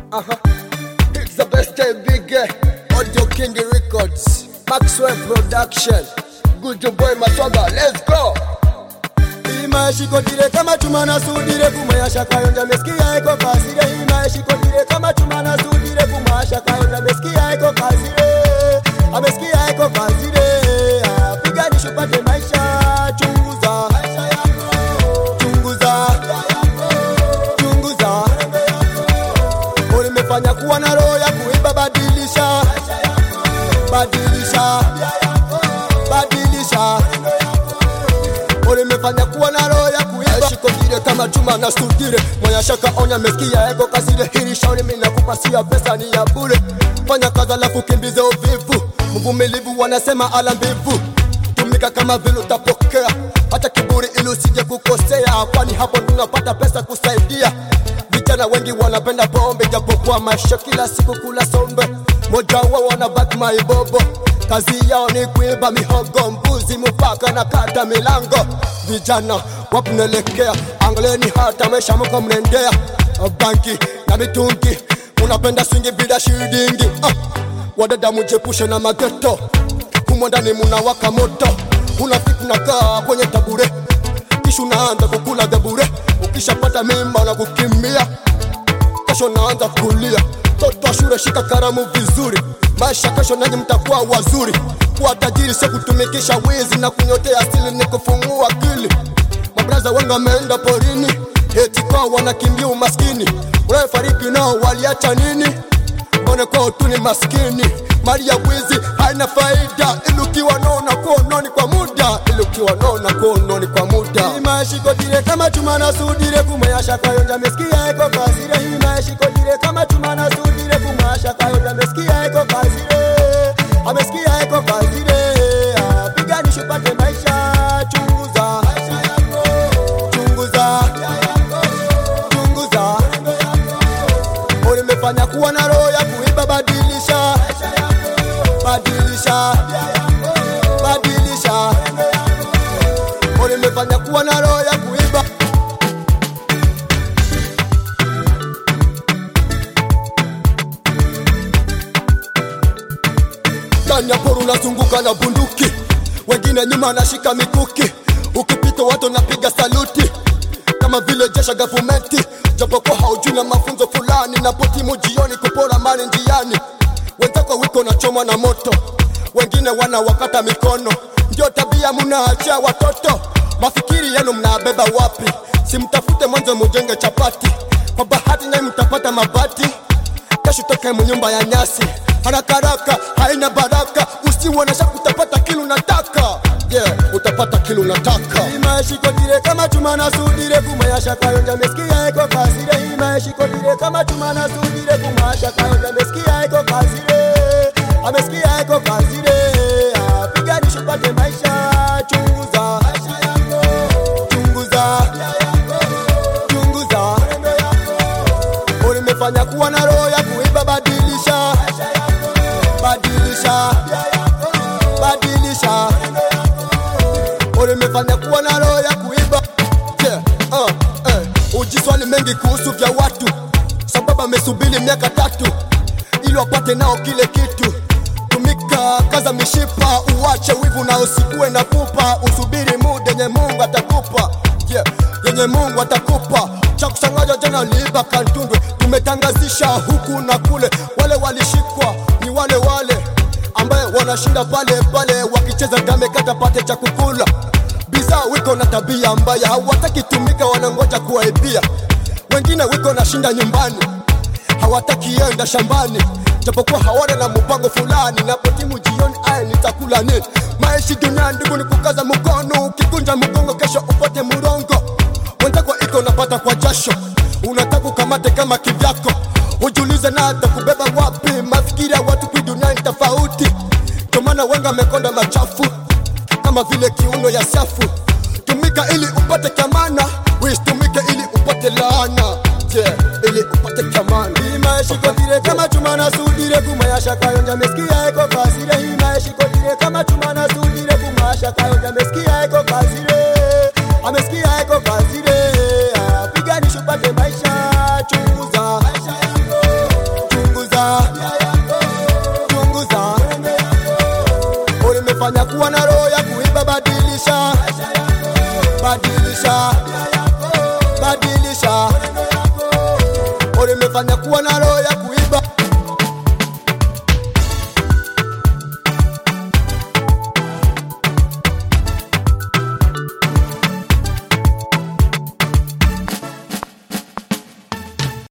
Uh-huh. It's the best time big eh. Audio King Records. Maxwell Production. Good boy Maswaga. Let's go. imashikotire kama chuma nasudire kumwasha kayonja mesikia iko kazire imashikotire kama chuma nasudire kumwasha kayonja mesikia iko kazire amesikia iko kazire Ah, piganisha upate maisha chunguza chunguza chunguza ulimefanya kuwa na roho ya kuiba badilisha badilisha badilisha ulimefanya kuwa na roho ya kuiba shikodire kama chuma na studire moya shaka onya mesikia ego kasire hili shauri mimi nakupasia pesa ni ya bure fanya kazi alafu kimbize uvivu mvumilivu wanasema ala mbivu tumika kama vile utapokea hata kiburi ili usije kukosea kwani hapo tunapata pesa kusaidia vijana wengi wanapenda pombe japokuwa maisha kila siku kula sombe moja wao wanabaki maibobo kazi yao ni kuiba mihogo mbuzi mpaka na kata milango vijana wapunelekea angaleni hata maisha mko mnaendea banki na mitungi unapenda swingi bila shidingi ah. wadada mujepushe na mageto humo ndani munawaka moto unafiki nakaa kwenye tabure kisha unaanza kukula debure ukishapata mimba na kukimbia kesho naanza kulia toto wa shule shika karamu vizuri maisha kesho nanyi mtakuwa wazuri kuwa tajiri sio kutumikisha wizi na kunyotea asili ni kufungua akili mabraza wengi wameenda porini eti kwao wanakimbia umaskini unayefariki nao waliacha nini mbone kwao tu ni maskini mali ya wizi haina faida ili ukiwa nona kuononi kwa muda ili ukiwa nona kuononi kwa muda imashikotire kama chuma na sudire kumwasha kayonja mesikia eko kazire imashikotire kama chuma na sudire kumwasha kayonja mesikia eko kazire amesikia eko kazire Ah, piganisha upate maisha chunguza chunguza chunguza ulimefanya kuwa na roho ya kuiba badilisha badilisha badilisha ulimefanya kuwa na roho ya kuiba ndani ya poro unazunguka na bunduki wengine nyuma anashika mikuki ukipita watu napiga saluti kama vile jesha gavumenti japokuwa haujui na mafunzo fulani na potimu jioni kupora mali njiani wenzako wiko na choma na moto wengine wana wakata mikono ndio tabia munaachia watoto mafikiri yenu mnabeba wapi simtafute mwanzo mujenge chapati kwa bahati naye mtapata mabati kesho toke munyumba ya nyasi haraka haraka haina baraka usiwonesha utapata kilu nataka yeah, utapata kilu nataka imashikotire kama chuma na sudire kumwasha kayonja mesikia eko kazire imashikotire kama chuma na sudire kumwasha kayonja mesikia eko kazire amesikia eko kazire Ah, piganisha upate maisha chunguza chunguza chunguza ulimefanya kuwa na roho ya kuiba badilisha badilisha badilisha ulimefanya kuwa na roho ya kuiba yeah, uh, eh. ujiswali mengi kuhusu vya watu sababu amesubiri miaka tatu ili wapate nao kile kitu tumika kaza mishipa uwache wivu na usikuwe na pupa usubiri muda yenye mungu atakupa yeah, yenye mungu atakupa cha kushangaza jana liiba kantundwe tumetangazisha huku na kule wale walishikwa ni wale wale ambaye wanashinda pale pale wakicheza game kata pate cha kukula bidhaa wiko na tabia mbaya hawataki tumika wanangoja kuwaibia wengine wiko na shinda nyumbani hawataki enda shambani japokuwa hawana na mpango fulani napotimu jioni aya nitakula nini maishi dunia ndugu ni kukaza mkono ukikunja mgongo kesho upate murongo wenzako iko napata kwa jasho unataka ukamate kama kivyako ujulize na atakubeba wapi mafikiri ya watu kui dunia ni tofauti ndio maana wengi amekonda machafu kama vile kiuno ya safu tumika ili upate kamana wistumike ili upate laana yeah, ili upate kamana imashikotire kama chuma na sudire kumayasha kayonja mesikia eko kazire imashikotire kama chuma na sudire kumayasha kayonja mesikia eko kazire amesikia eko kazire Ah, piganisha upate maisha chunguza badilisha badilisha badilisha ulimefanya kuwa na roho ya kuiba